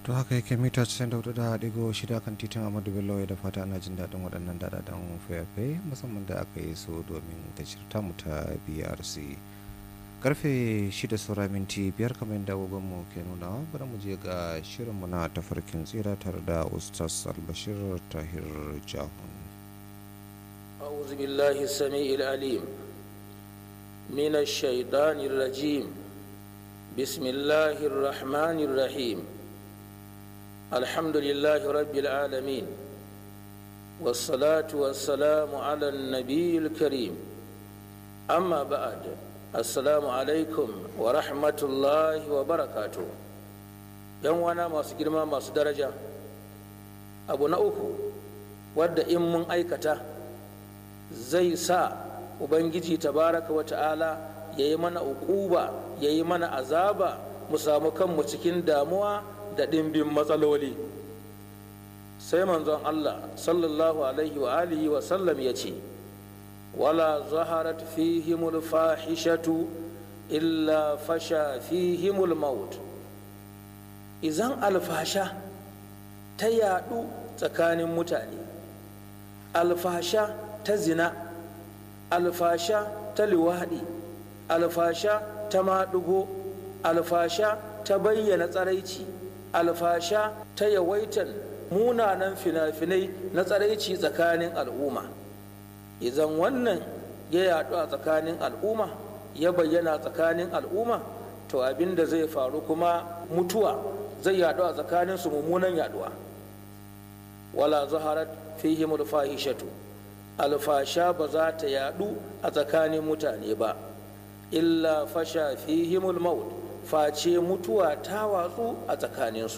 to haka yake mita 94 da digo shida kan titin amadu bello da fata ana jin daɗin waɗannan daɗaɗɗen fayafaye musamman da aka yi su domin tashirta mu ta brc karfe shida saura minti biyar kamar yadda mu ke nuna bari mu je ga shirinmu na tafarkin tsira tare da ustaz albashir tahir jahun أعوذ بالله السميع العليم من الشيطان الرجيم بسم الله الرحمن الرحيم الحمد لله رب العالمين والصلاة والسلام على النبي الكريم أما بعد السلام عليكم ورحمة الله وبركاته yan wana masu girma masu daraja abu na uku wadda in mun aikata zai sa ubangiji tabaraka wa ta'ala ya yi mana ukuba ya yi mana azaba mu samu kanmu cikin damuwa da ɗimbin matsaloli sai manzon allah sallallahu alaihi wa alihi wa sallam ya ce wala zaharat fihimul fahishatu illa fasha fihimul maut izan alfasha ta yadu tsakanin mutane alfasha ta zina alfasha ta liwaɗi alfasha ta maɗugo alfasha ta bayyana tsaraici alfasha ta yawaitan munanan fina-finai na tsaraici tsakanin al'umma idan wannan ya yaɗu a tsakanin al'umma ya bayyana tsakanin al'umma to abin da zai faru kuma mutuwa zai yaɗu a tsakanin su mummunan yaɗuwa wala zaharat fihimul fahishatu alfasha ba za ta yadu a tsakanin mutane ba illa fasha fihimul maut face mutuwa ta watsu a tsakaninsu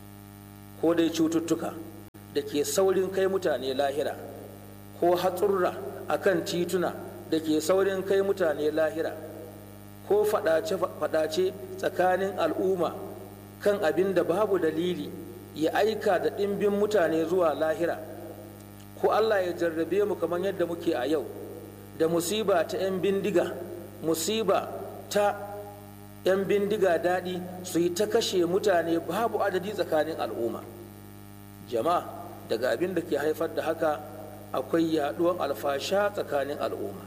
ko dai cututtuka da ke saurin kai mutane lahira ko hatsurra a kan tituna da ke saurin kai mutane lahira ko fadace tsakanin al'umma kan abin da babu dalili ya aika da ɗimbin mutane zuwa lahira ko Allah ya jarrabe mu kamar yadda muke a yau da musiba ta 'yan bindiga musiba ta 'yan bindiga daɗi su yi ta kashe mutane babu adadi tsakanin al'umma jama'a daga abin da ke haifar da haka akwai yaɗuwan alfasha tsakanin al'umma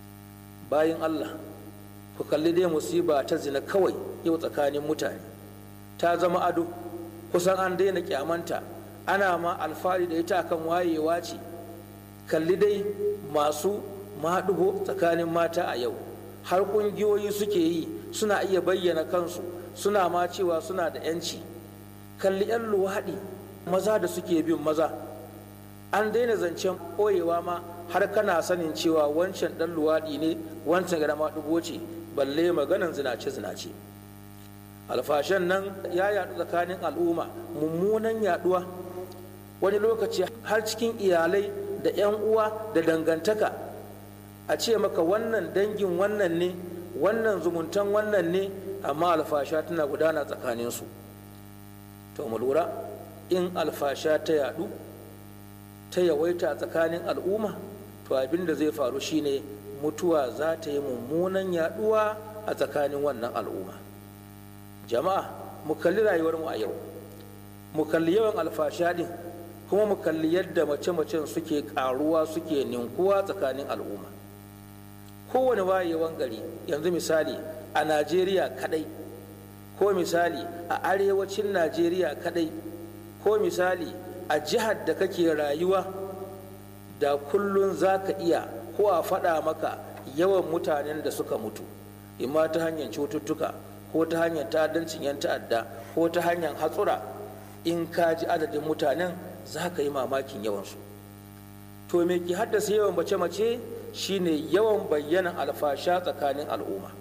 bayan Allah ku kalli dai musiba ta zina kawai yau tsakanin mutane ta zama ado kusan an daina kyamanta ana ma alfahari da ita kan wayewa ce kalli dai masu maɗugo tsakanin mata a yau har ƙungiyoyi suke yi suna iya bayyana kansu suna ma cewa suna da 'yanci kalli 'yan luwaɗi maza da suke bin maza an daina zancen ɓoyewa ma har kana sanin cewa wancan ɗan luwaɗi ne wancan gada maɗugo ce balle maganan zinace-zinace alfashan nan ya yaɗu tsakanin al'umma mummunan yaɗuwa wani lokaci har cikin iyalai da 'yan uwa da dangantaka a ce maka wannan dangin wannan ne wannan zumuntan wannan ne amma alfasha tana gudana tsakaninsu to mu lura in alfasha ta yadu ta yawaita tsakanin al'umma to abin da zai faru shine mutuwa za ta yi mummunan yaduwa a tsakanin wannan al'umma jama'a mu kalli rayuwarmu a yau mu kalli yawan alfasha din kuma mu kalli yadda mace-macen suke karuwa suke ninkuwa tsakanin al'umma kowane wayewan gari yanzu misali a najeriya kadai ko misali a arewacin najeriya kadai ko misali a jihar da kake rayuwa da kullun za ka iya ko a faɗa maka yawan mutanen da suka mutu imma ta hanyar cututtuka ko ta hanyar ta'addancin 'yan ta'adda ko ta hanyar hatsura in ka ji adadin mutanen za ka yi mamakin yawansu to me ke haddasa yawan mace-mace shine yawan bayyanan alfasha tsakanin al'umma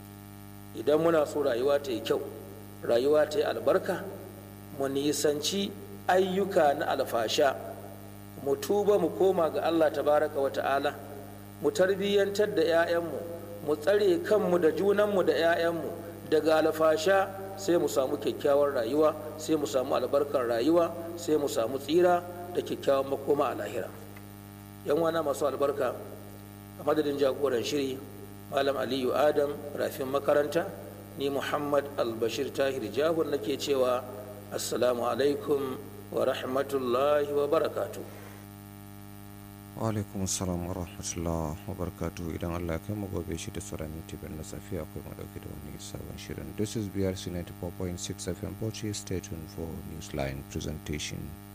idan muna so rayuwa ta yi kyau rayuwa ta yi albarka mu nisanci ayyuka na alfasha mu tuba mu koma ga allah tabaraka wa ta'ala mu tarbiyyantar da 'ya'yanmu mu tsare kanmu da junanmu da 'ya'yanmu daga alfasha sai mu samu kyakkyawar rayuwa sai mu samu albarkar rayuwa sai mu samu tsira da kyakkyawan makoma a lahira yan wana masu albarka a madadin jagoran shiri malam aliyu adam rafin makaranta ni muhammad albashir tahir jahun nake cewa assalamu alaikum wa rahmatullahi wa barakatu alaikum salam wa rahmatullah wa barakatu idan allah kai mu gobe shi da sauran minti biyar na safiya akwai madauki da wani sabon shirin this is brc 94.6 fm bauchi stay tuned for newsline presentation